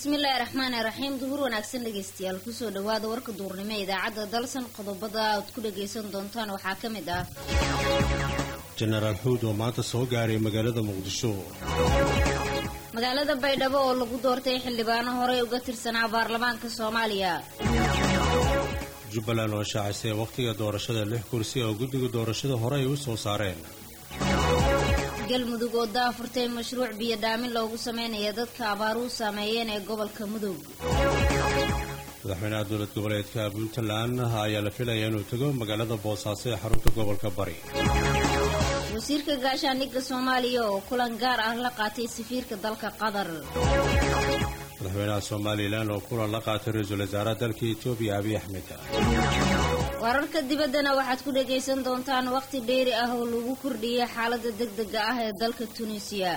bismillaahi raxmaani raxiim duhur wanaagsan dhegeystayaal kusoo dhawaada warka duurnimo ee idaacadda dalsan qodobada aad ku dhagaysan doontaan waxaa ka mid ah jenaraal xuud oo maanta soo gaaray magaalada muqdisho magaalada baydhabo oo lagu doortay xildhibaano horey uga tirsanaa baarlamaanka soomaaliya jubbaland oo shaacisay wakhtiga doorashada lix kursi oo guddiga doorashada hore ay u soo saareen galmudug oo daafurtay mashruuc biyo dhaamin loogu sameynaya dadka abaaruhu saameeyeen ee gobolka mudug madaxweynaha dowlad goboleedka puntland ayaa la filaya inuu tago magaalada boosaaso ee xarunta gobolka bari wasiirka gaashaandhigga soomaaliya oo kulan gaar ah la qaatay safiirka dalka qatar madaxweynaha somalilan oo kulan la qaatay ra-iisul wasaaraha dalka etoobiya abiy axmed wararka dibaddana waxaad ku dhagaysan doontaan wakhti dheeri ah oo lagu kordhiyay xaaladda degdega ah ee dalka tunisiya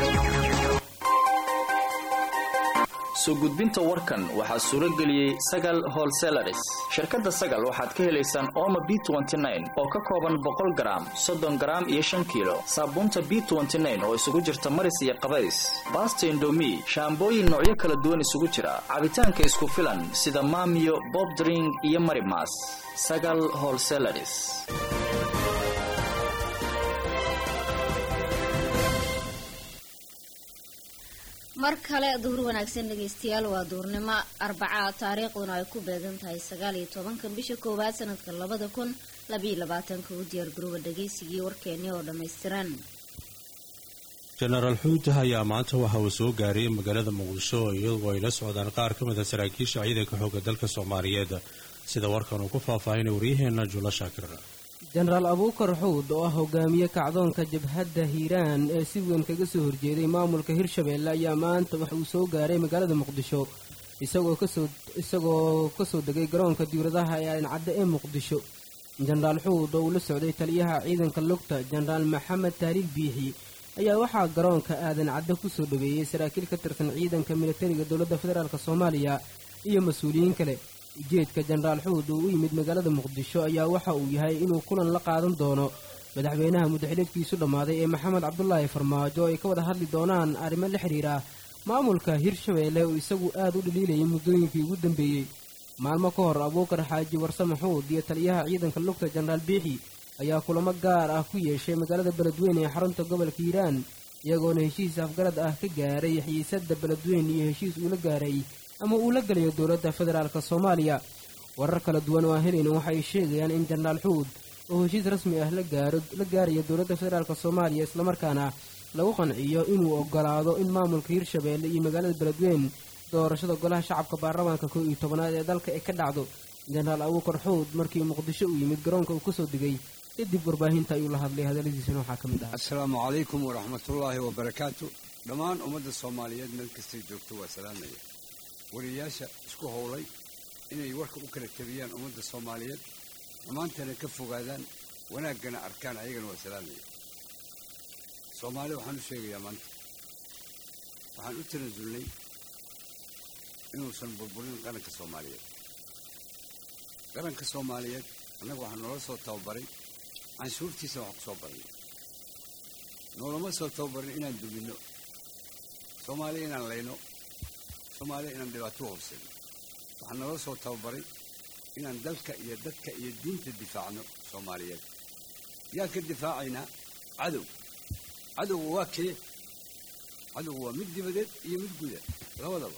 soo gudbinta warkan waxaa suuro geliyey sagal holselaris shirkadda sagal waxaad ka helaysaan ooma b oo ka kooban boqol garaam soddon garaam iyo shan kiilo saabuunta b oo isugu jirta maris iyo qabays baasta indomi shaambooyin noocyo kala duwan isugu jira cabitaanka isku filan sida maamiyo bobdring iyo marimas sagal holselaris mar kale duhur wanaagsan dhegaystayaal waa duurnimo arbaca taariikhduna ay ku beegan tahay sagaal iyo tobanka bisha koowaad sanadka labada kun labayo labaatanka u diyaar garooba dhagaysigii warkeeni oo dhammaystiran jenaraal xuud ayaa maanta waxa uu soo gaaray magaalada muqdisho iyadoo ay la socdaan qaar ka mid a saraakiisha ciidanka xooga dalka soomaaliyeed sida warkan uu ku faahfaahinay waryaheena juulo shaakir jenaraal abuukar xuud oo ah hogaamiye kacdoonka jabhadda hiiraan ee si weyn kaga soo horjeeday maamulka hirshabeelle ayaa maanta waxa uu soo gaaray magaalada muqdisho isagoo kasoo isagoo kasoo degay garoonka diwladaha ee alincadde ee muqdisho jenaraal xuud oo uu la socday taliyaha ciidanka lugta jenaraal maxamed tahliil biixi ayaa waxaa garoonka aadan cadde kusoo dhaweeyey saraakiil ka tirsan ciidanka militariga dowladda federaalk soomaaliya iyo mas-uuliyiin kale ujeedka jenaraal xuud uu u yimid magaalada muqdisho ayaa waxa uu yahay inuu kulan la qaadan doono madaxweynaha mudaxileedkiisu dhammaaday ee maxamed cabdulaahi farmaajo ay ka wada hadli doonaan arrimo la xidhiira maamulka hirshabeelle oo isagu aad u dhaliilayay muddooyinkii ugu dambeeyey maalmo ka hor abuukar xaaji warsame xuud iyo taliyaha ciidanka lugta jenaraal biixi ayaa kulamo gaar ah ku yeeshay magaalada beledweyne ee xarunta gobolka hiiraan iyagoona heshiis afgarad ah ka gaaray xiisadda beledweyne iyo heshiis uula gaaray ama uu la gelayo dowladda federaalk soomaaliya warar kala duwan oo aan helayna waxay sheegayaan in jenaraal xuud oo heshiis rasmi ah la gaarayo dowladda federaalk soomaaliya islamarkaana lagu qanciyo inuu ogolaado in maamulka hirshabeelle iyo magaalada beledweyne doorashada golaha shacabka baarlamaanka koo iyo tobanaad ee dalka ay ka dhacdo jenaraal abuukar xuud markii muqdisho uu yimid garoonka uu kasoo degay kadib warbaahinta ayuu la hadlay hadalladiisana waxaa ka mid ah assalaamu calaykum waraxmatullaahi wabarakaatu dhammaan ummadda soomaaliyeed meel kastay joogto waa salaamaya wariyayaasha isku howlay inay warka u kala tabiyaan ummadda soomaaliyeed dhammaantana ka fogaadaan wanaaggana arkaan ayagana waa salaamaya soomaaliya waxaan u sheegayaa maanta waxaan u tanasulnay inuusan burburin qaranka soomaaliyeed qaranka soomaaliyeed annaga waxaa noola soo tababaray canshuurtiisa waxaan ku soo baranay noolama soo tababarin inaan duminno soomaaliya inaan layno soomaaliya inaan dhibaato horseeno waxaa naloo soo tababaray inaan dalka iyo dadka iyo diinta difaacno soomaaliyeed yaan ka difaacaynaa cadow cadowga waa kee cadowga waa mid dibadeed iyo mid guda labadaba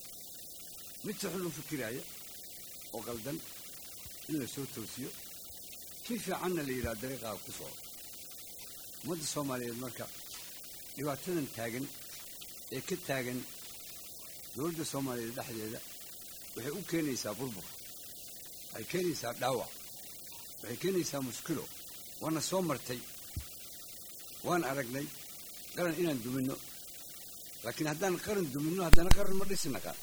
mid si xun u fikiraaya oo qaldan in la soo toosiyo kii fiicanna la yidhaha dariiqaa ku soo ummadda soomaaliyeed marka dhibaatadan taagan ee ka taagan dowladda soomaaliyeed dhexdeeda waxay u keenaysaa burbur waxay keenaysaa dhaawac waxay keenaysaa mushkilo waana soo martay waan aragnay qaran inaan duminno laakiin haddaan qaran duminno haddana qaran ma dhisi naqaan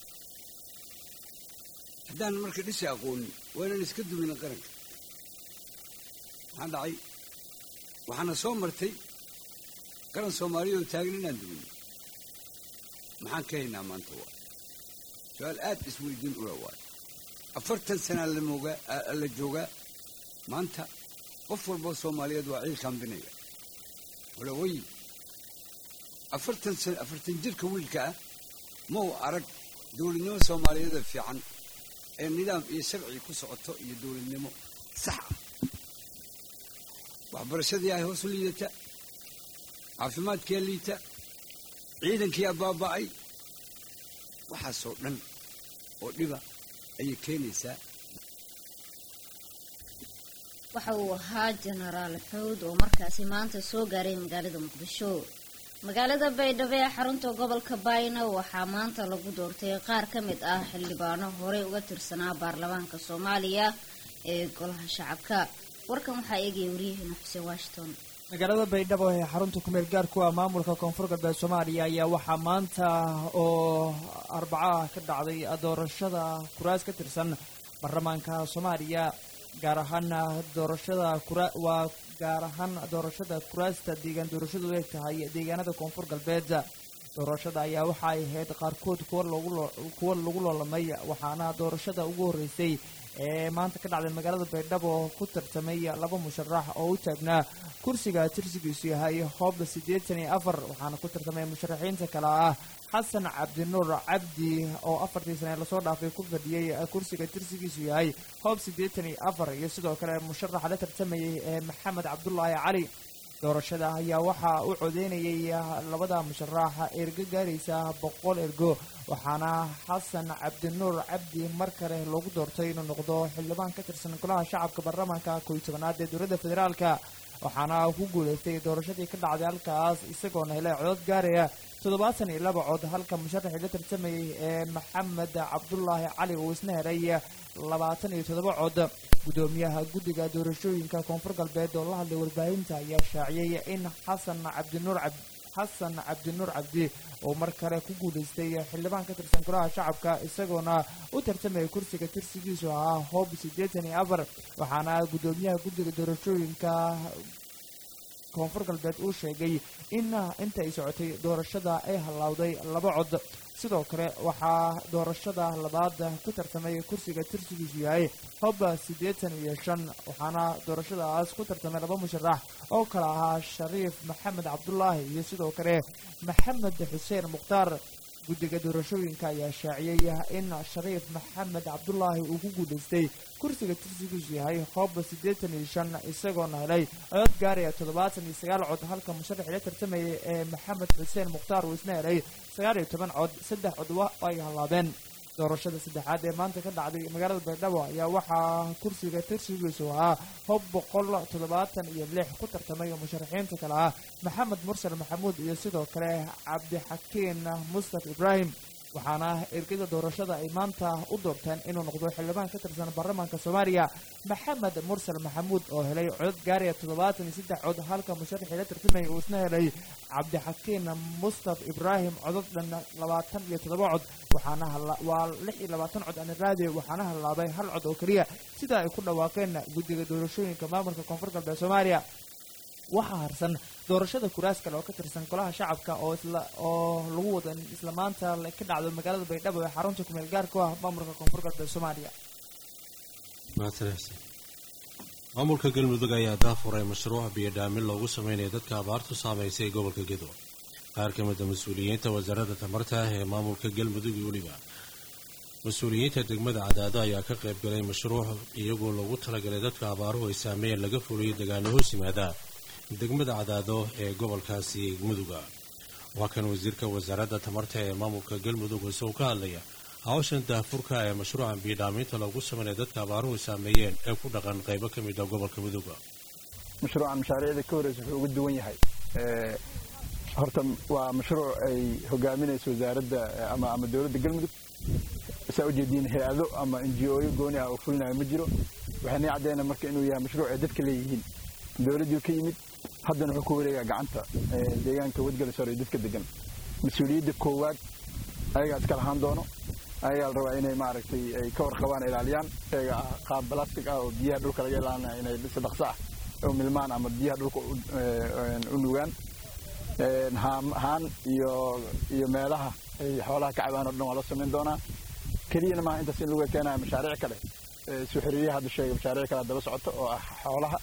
haddaan marka dhisi aqoonin waa inaan iska duminin qaranka maxaa dhacay waxaana soo martay qaran soomaaliyaoo taagan inaan duminno maxaan ka haynaa maanta waa su-aal aad isweydiin ula waayo afartan sanaa lamoogaa la joogaa maanta qof walboo soomaaliyeed waa ciil kaambinaya walawayi afartan san afartan jirka wiilka ah ma uu arag dowladnimo soomaaliyeeda fiican ee nidaam iyo sharci ku socoto iyo dowladnimo sax ah waxbarashadii ay hoos u liidata caafimaadkiia liita ciidankiia baaba'ay waxaasoo dhan oo dhiba ayay keenaysaa waxa uu ahaa jenaraal xuud oo markaasi maanta soo gaaray magaalada muqdisho magaalada baydhabo ee xarunta gobolka bayna waxaa maanta lagu doortay qaar ka mid ah xildhibaano horey uga tirsanaa baarlamaanka soomaaliya ee golaha shacabka warkan waxaa eegaya waryaheena xuseen washington magaalada baydhabo ee xarunta kumeel gaarku ah maamulka koonfur galbeed soomaaliya ayaa waxaa maanta oo arbacaah ka dhacday doorashada kuraas ka tirsan baarlamaanka soomaaliya gaar ahaan doorashada waa gaar ahaan doorashada kuraasta deegaan doorashadu eeg tahay deegaanada koonfur galbeed doorashada ayaa waxa ay ahayd qaarkood kuwa lagu loolamay waxaana doorashada ugu horreysay ee maanta ka dhacday magaalada baydhabo ku tartamay laba musharax oo u taagnaa kursiga tirsigiisu yahay hoob siddeetan iyo afar waxaana ku tartamay musharaxiinta kale ah xasan cabdinuur cabdi oo afartii sane lasoo dhaafay ku fadhiyey kursiga tirsigiisu yahay hoob siddeetan iyo afar iyo sidoo kale musharaxa la tartamayay ee maxamed cabdulaahi cali doorashada ayaa waxaa u codeynayay labada musharax ergo gaaraysa boqol ergo waxaana xasan cabdinuur cabdi mar kale loogu doortay inuu noqdo xildhibaan ka tirsan golaha shacabka baarlamaanka kow iyo tobanaad ee dowladda federaalka waxaana ku guulaystay doorashadii ka dhacday halkaas isagoona helay codod gaaraya toddobaatan iyo laba cod halka musharaxii la tartamayay ee maxamed cabdulaahi cali uu isna helay labaatan iyo toddoba cod guddoomiyaha guddiga doorashooyinka koonfur galbeed oo la hadlay warbaahinta ayaa shaaciyey in xasan cabdinuur cab xasan cabdinuur cabdi oo mar kale ku guulaystay xildhibaan ka tirsan golaha shacabka isagoona u tartamaya kursiga tirsigiisu ahaa hoob siddeetan iyo afar waxaana guddoomiyaha guddiga doorashooyinka koonfur galbeed uu sheegay in inta ay socotay doorashada ay hallawday laba cod sidoo kale waxaa doorashada labaad ku tartamay kursiga tirsigiisu yahay hob siddeetan iyo shan waxaana doorashadaas ku tartamay laba musharax oo kale ahaa shariif maxamed cabdulaahi iyo sidoo kale maxamed xuseen mukhtaar guddiga doorashooyinka ayaa shaaciyey in shariif maxamed cabdulaahi uu ku guulaystay kursiga tirsigiisu yahay hoob siddeetan iyo shan isagoona helay codod gaaraya toddobaatan iyo sagaal cod halka musharaxii la tartamayay ee maxamed xuseen mukhtaar uu isna helay sagaal iyo toban cod saddex cod ay hallaabeen doorashada saddexaad ee maanta ka dhacday magaalada baydhabo ayaa waxaa kursiga tirsigiisu ahaa hob boqol toddobaatan iyo lix ku tartamay musharaxiinta kale ah maxamed mursal maxamuud iyo sidoo kale cabdixakiin mustaf ibraahim waxaana ergada doorashada ay maanta u doorteen inuu noqdo xildhibaan ka tirsan baarlamaanka soomaaliya maxamed mursal maxamuud oo helay codod gaaraya toddobaatan iyo saddex cod halka musharaxii la tartamaya uu isna helay cabdixakiin mustaf ibraahim codod dhan labaatan iyo toddoba cod waxaana waa lix iyo labaatan cod aniraade waxaana hallaabay hal cod oo keliya sida ay ku dhawaaqeen guddiga doorashooyinka maamulka koonfur galbeed soomaaliya waxaa harsan doorashada kuraas kale oo ka tirsan golaha shacabka oo isla oo lagu wado in isla maanta ka dhacdo magaalada baydhabo ee xarunta kumeel gaarku ah maamulka koonfur galbeed soomaaliya maamulka galmudug ayaa daafuray mashruuc biyodhaamin loogu sameynaya dadka abaartu saamaysay gobolka gedo qaar ka mida mas-uuliyiinta wasaaradda tamarta ee maamulka galmudug iyo weliba mas-uuliyiinta degmada cadaado ayaa ka qayb galay mashruuc iyagoo loogu talagalay dadka abaaruhu ay saameeyeen laga fuliyay degaano hoos yimaada degmada cadaado ee gobolkaasi muduga waa kan wasiirka wasaaradda tamarta ee maamulka galmudug isagoo ka hadlaya hawshan daafurka ee mashruucan biidhaaminta loogu sameynaya dadka abaaruhu saameeyeen ee ku dhaqan qaybo ka mid a gobolka muduga mashruucan mashaariicda ka horeysa wuxuu uga duwan yahay horta waa mashruuc ay hogaaminayso wasaaradda ama ama dowladda galmudug saa ujeediin hay-ado ama n g oyo gooni ah oo fulinayo ma jiro waxayna caddeynaa marka inuu yahay mashruuc ay dadka leeyihiin dowladdii ka yimid haddana wuxuu ku wareegaa gacanta deegaanka wadgala sore dadka degan mas-uuliyadda koowaad ayagaa iska lahaan doono ayagaa la rabaa inay maaragtay ay ka warqabaan ilaaliyaan sheega ah qaab balastic ah oo biyaha dhulka laga ilaalinaya inay si dhaqso ah oo milmaan ama biyaha dhulka u nugaan haan iyo iyo meelaha ay xoolaha ka cabaan o dhan waa la samayn doonaa keliyana maaha intaas in lagu keenaya mashaariic kale suxuriyaha hadda sheega mashaariic kale daba socoto oo ah xoolaha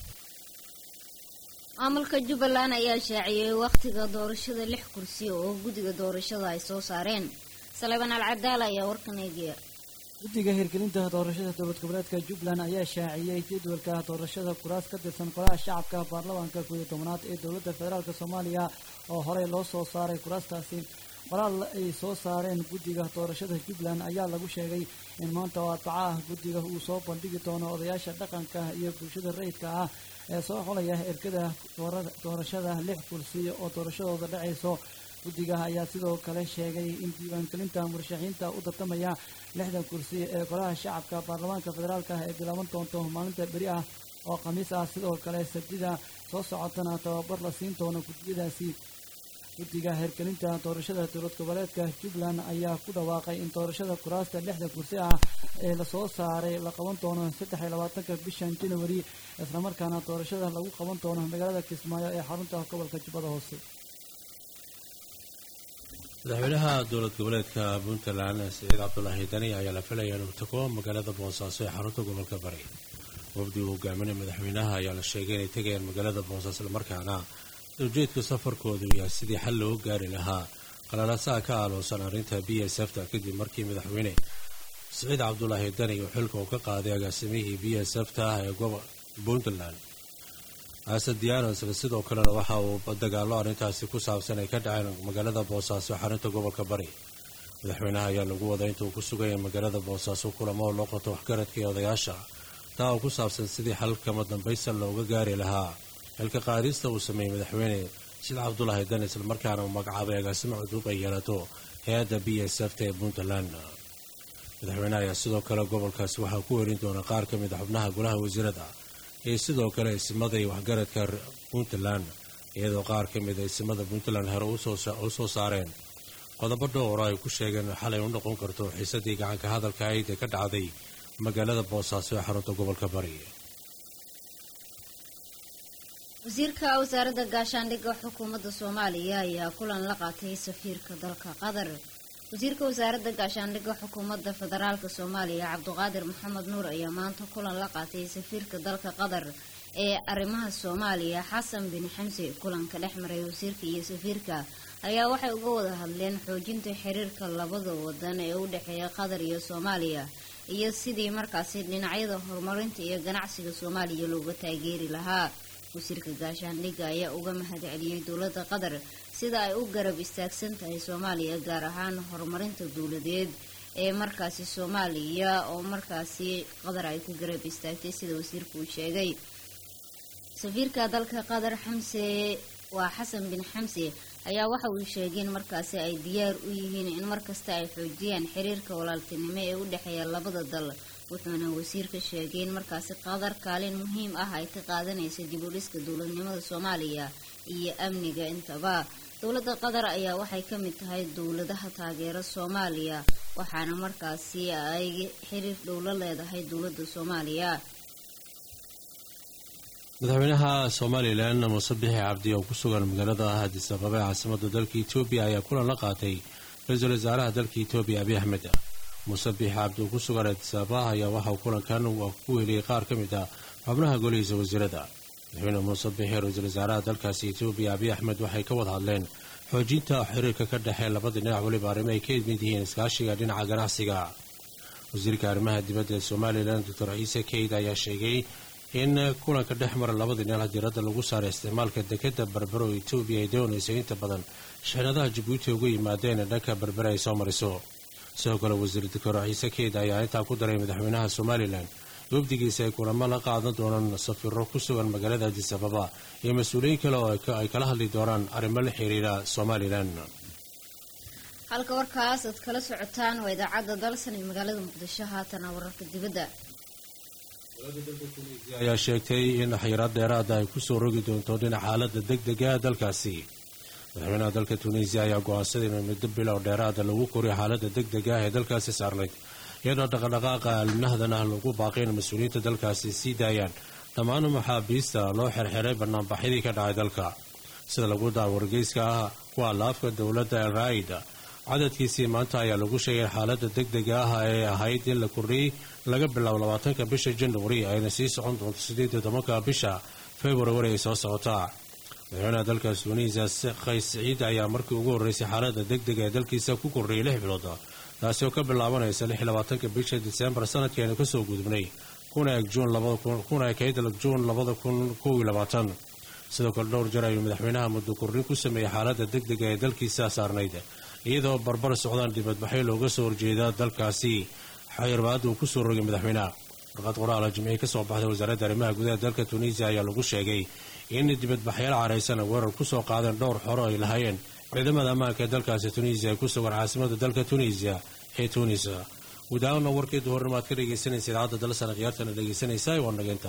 maamulka jubbaland ayaa shaaciyey wakhtiga doorashada lix kursi oo guddiga doorashada ay soo saareen saleebaan alcadaala ayaa warkan eegaya guddiga hirgelinta doorashada dowlad goboleedka jubbaland ayaa shaaciyey jadwalka doorashada kuraas ka tirsan golaha shacabka baarlamaanka koob iyo tobanaad ee dowladda federaalk soomaaliya oo horey loo soo saaray kuraastaasi qoraal ay soo saareen guddiga doorashada jubbaland ayaa lagu sheegay in maanta oo arbaca ah guddiga uu soo bandhigi doono odayaasha dhaqanka iyo bulshada rayidka ah ee soo xolaya ergada doorashada lix kursi oo doorashadooda dhacayso guddiga ayaa sidoo kale sheegay in diiwaangelinta murashaxiinta u tartamaya lixdan kursi ee golaha shacabka baarlamaanka federaalk ah ee bilaaban doonto maalinta beri ah oo khamiis ah sidoo kale sabtida soo socotana tababar la siin doono guddiyadaasi guddiga hirgelinta doorashada dowlad goboleedka jubbaland ayaa ku dhawaaqay in doorashada kuraasta lixda kursi ah ee lasoo saaray la qaban doono saddex iyo labaatanka bishan januari islamarkaana doorashada lagu qaban doono magaalada kismaayo ee xarunta gobolka jubbada hoose madaxweynaha dowlad goboleedka puntland siciid cabdulaahi dani ayaa la filaya inuu tago magaalada boosaaso ee xarunta gobolka bari wafdi uu hogaaminay madaxweynaha ayaa la sheegay inay tegayaan magaalada boosaaso islamarkaana ujeedka safarkoodu yahay sidii xal loo gaari lahaa qalalaasaha ka aaloosan arrinta b s f ta kadib markii madaxweyne siciid cabdulaahi dani uu xilka uu ka qaaday agaasimihii b s f ta ah ee puntland asad diyanosle sidoo kalena waxa uu dagaallo arrintaasi ku saabsan ay ka dhaceen magaalada boosaaso xarunta gobolka bari madaxweynaha ayaa lagu waday intuu ku sugaya magaalada boosaaso kulamo oo loo qoto waxgaradka iyo odayaasha taa oo ku saabsan sidii xalkama dambaysan looga gaari lahaa xilka qaadista uu sameeyey madaxweyne sida cabdulaahi dan islamarkaana uu magacaabay agaasimo cudub ay yeelato hay-adda b s f ta ee puntland madaxweyneha ayaa sidoo kale gobolkaasi waxaa ku werin doona qaar ka mid a xubnaha golaha wasiirada iyo sidoo kale isimada iyo waxgaradka puntland iyadoo qaar ka mid a isimada puntland hore u soo saareen qodobo dhowra ay ku sheegeen xalay u noqon karto xiisadii gacanka hadalka ayd ee ka dhacday magaalada boosaaso ee xarunta gobolka bari wasiirka wasaaradda gaashaandhigga xukuumadda soomaaliya ayaa kulan la qaatay safiirka dalka qatar wasiirka wasaaradda gaashaandhigga xukuumadda federaalka soomaaliya cabduqaadir maxamed nuur ayaa maanta kulan la qaatay safiirka dalka qatar ee arrimaha soomaaliya xasan bin xamse kulanka dhex maray wasiirka iyo safiirka ayaa waxay uga wada hadleen xoojinta xiriirka labada wadan ee u dhexeeya qatar iyo soomaaliya iyo sidii markaasi dhinacyada horumarinta iyo ganacsiga soomaaliya looga taageeri lahaa wasiirka gaashaandhigga ayaa uga mahad celiyey dowladda qatar sida ay u garab istaagsan tahay soomaaliya gaar ahaan horumarinta dowladeed ee markaasi soomaaliya oo markaasi qatar ay ku garab istaagtay sida wasiirku uu sheegay safiirka dalka qatar xamse waa xasan bin xamse ayaa waxa uu sheegay in markaasi ay diyaar u yihiin in markasta ay xoojiyaan xiriirka walaaltinimo ee u dhexeeya labada dal wuxuuna wasiirka sheegay in markaasi qatar kaalin muhiim ah ay ka qaadanaysa dib u dhiska dowladnimada soomaaliya iyo amniga intaba dowladda qatar ayaa waxay ka mid tahay dowladaha taageera soomaaliya waxaana markaasi ay xiriir dhow la leedahay dowladda soomaaliya madaxweynaha somalilan muuse bixi cabdi oo ku sugan magaalada addis ababa ee caasimada dalka etoobiya ayaa kulan la qaatay ra-iisul wasaaraha dalka etoobiya abiy axmed muuse bixi cabdi oo ku sugan addis ababa ayaa waxauu kulankan ku heliyey qaar ka mid ah xubnaha golihiisa wasiirada madaxweyne muuse bixi ra-iisul wasaaraha dalkaasi etoobiya abiy axmed waxay ka wada hadleen xoojinta xiriirka ka dhexee labada dhinac weliba arrimo ay ka mid yihiin iskaashiga dhinaca ganacsiga wasiirka arrimaha dibadda ee somalilan doctor ciise keyd ayaa sheegay in kulanka dhex mara labada dhinac diradda lagu saaray isticmaalka dekadda berbero oo etoobiya ay doonaysa inta badan shixnadaha jabuuti uga yimaadeen ee dhanka berbere ay soo mariso sidoo kale wasiir doctor ciise keyd ayaa intaa ku daray madaxweynaha somalilan wafdigiisa ay kulamo la qaadan doonaan safiiro ku sugan magaalada addis ababa iyo mas-uuliyiin kale oo ay kala hadli doonaan arrimo la xiriira somalilan halka warkaas aad kala socotaan waa idaacadda dalsan ee magaalada muqdisho haatana wararka dibadda ayaa sheegtay in xayiraad dheeraada ay kusoo rogi doonto dhinaca xaalada deg dega dalkaasi madaxweynaha dalka tunisiya ayaa go-aansaday in muddo bilow dheeraada lagu koriyo xaalada deg dega ah ee dalkaasi saarnayd iyadoo dhaqadhaqaaqa alminahdana lagu baaqay in mas-uuliyiinta dalkaasi sii daayaan dhammaan maxaabiista loo xirxiray banaanbaxyadii ka dhacay dalka sida lagu daa wargeyska ah kuwa laafka dowladda el raa'ida cadadkiisii maanta ayaa lagu sheegay xaalada deg dega ah ee ahayd in la kordhiyey laga bilaabo labaatanka bisha januari ayna sii socon doonto sideed iyo tobanka bisha februari ay soo socotaa madaxweynaha dalkaas tunisiya kays siciid ayaa markii ugu horreysay xaalada deg dega ee dalkiisa ku kordhiyay lix bilood taasi oo ka bilaabanaysa lix iyo labaatanka bisha disembar sanadkeenu kasoo gudubnay kuna eg juun kuna ekayd juun labada kun kow iyo labaatan sidoo kale dhowr jar ayuu madaxweynaha muddo kordhin ku sameeyey xaalada deg dega ee dalkiisa saarnayd iyadoo barbar socdaan dibadbaxyo looga soo horjeeda dalkaasi xayirbaad uu kusoo rogay madaxweynaha warqad qoraala jimciye kasoo baxday wasaaradda arrimaha gudaha dalka tunisiya ayaa lagu sheegay in dibadbaxyaal caraysan weerar kusoo qaadeen dhowr xoro ay lahaayeen ciidamada ammaanka ee dalkaasi tunisiya ay ku sugan caasimada dalka tunisiya ee tunis guud ahaana warkii duhurnimo aad ka dhegaysanaysa idaacadda dalsana khiyaartana dhegaysanaysa waa nageynta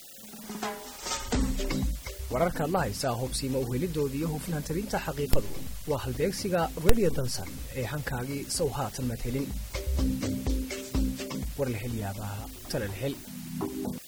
wararkaad la haysaa hubsiima uhelidooda iyo hufnaan tabinta xaqiiqadu waa halbeegsiga radio dansan ee hankaagii sow haatan madhelin warlahelyaabaha talalhel